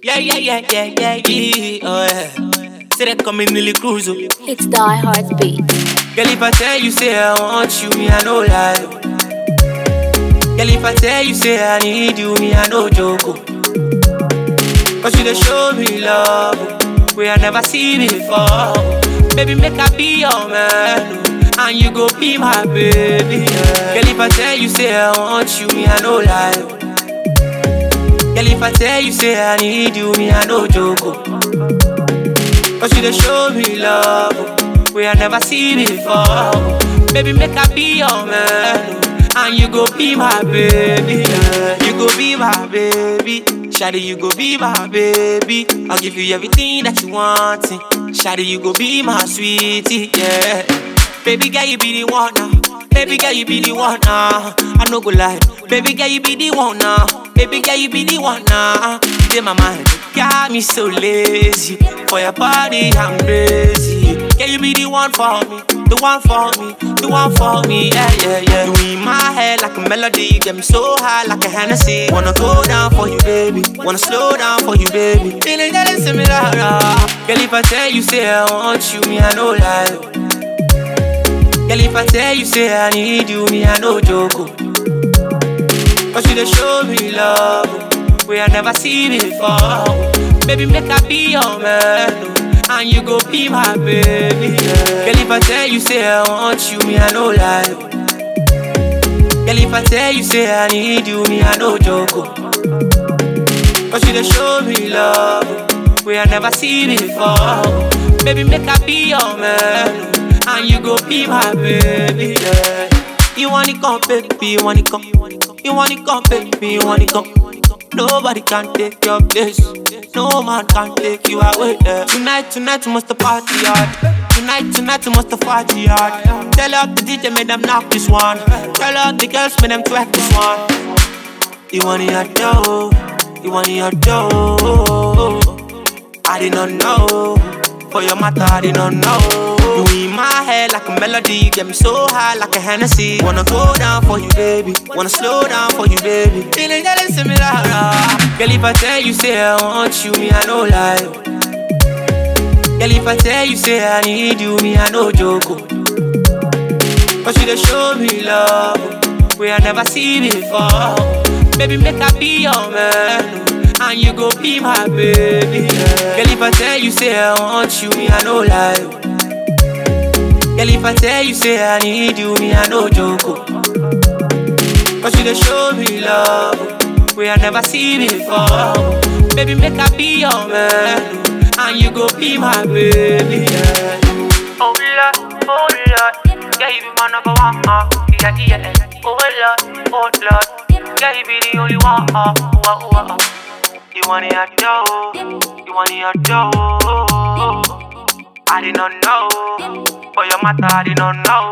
Yeah, yeah, yeah, yeah, yeah, yeah. Oh, yeah. Say they coming Millie Cruise. oh. It's Die Hard Beat. Girl, if I tell you, say I want you, me, I no lie. oh. Girl, if I tell you, say I need you, me, I no joke. oh. Cause you dey show me love, oh, where I never see before. oh. Baby, make I be your man, oh, and you go be my baby. Yeah. Girl, if I tell you, say I want you, me, I no lie. oh. Girl, if I tell you, say I need you, me, I no joke. oh. Cause you dey show me love, oh, where I never see before. oh. Baby, make I be your man, oh, and you go be my baby. Yeah. You go be my baby. Shawty, you go be my baby. I'll give you everything that you want. eh. Shawty, you go be my sweetie, yeah. Baby girl, you be the one now. Baby girl, you be the one now. I no go lie. Baby girl, you be the one now. Baby girl, you be the one now. You in my mind, got me so lazy. For your body, I'm crazy. Girl, you be the one for me, the one for me, the one for me. Yeah, yeah, yeah. You in my head like a melody, get me so high like a Hennessy. Wanna go down for you, baby. Wanna slow down for you, baby. Feeling that is similar. ah. Girl, if I tell you, say I want you, me, I no lie. Girl, if I tell you, say I need you, me, I no joke. oh. Cause you dey show me love, oh, where I never see before. oh. Baby, make I be your man, oh, and you go be my baby. yeah. Girl, if I tell you, say I want you, me, I no lie. oh. Girl, if I tell you, say I need you, me, I no joke. oh. Cause you dey show me love, oh, where I never see before. oh. Baby, make I be your man, oh, and you go be my baby. Yeah. You want it come, baby, you want it come. You want it come, baby, you want it come. Nobody can take your place. No man can take you away. Yeah. Tonight, tonight, we must the party hard. Tonight, tonight, we must the party hard. Tell out the DJ, make them knock this one. Tell out the girls, make them twerk this one. You want it dough, you want it dough. I did not know, for your matter, I did not know. You in my head like a melody, get me so high like a Hennessy. Wanna go down for you, baby. Wanna slow down for you, baby. Feeling that is similar. ah. Girl, if I tell you, say I want you, me, I no lie. Girl, if I tell you, say I need you, me, I no joke. oh. Cause you dey show me love oh, where I never see before. oh. Baby, make I be your man, oh, and you go be my baby. yeah. Girl, if I tell you, say I want you, me, I no lie. oh. Girl, if I tell you, say I need you, me, I no joke. oh. Cause you dey show me love oh, where I never see before. oh. Baby, make I be your man, oh, and you go be my baby. Yeah. Oh Lord, oh Lord, yeah you be one of the one, uh, yeah yeah. Oh Lord, oh Lord, yeah you be the only one, uh, uh, uh, uh. You want it, I do. You want it, I do. I did not know, for your matter, I did not know.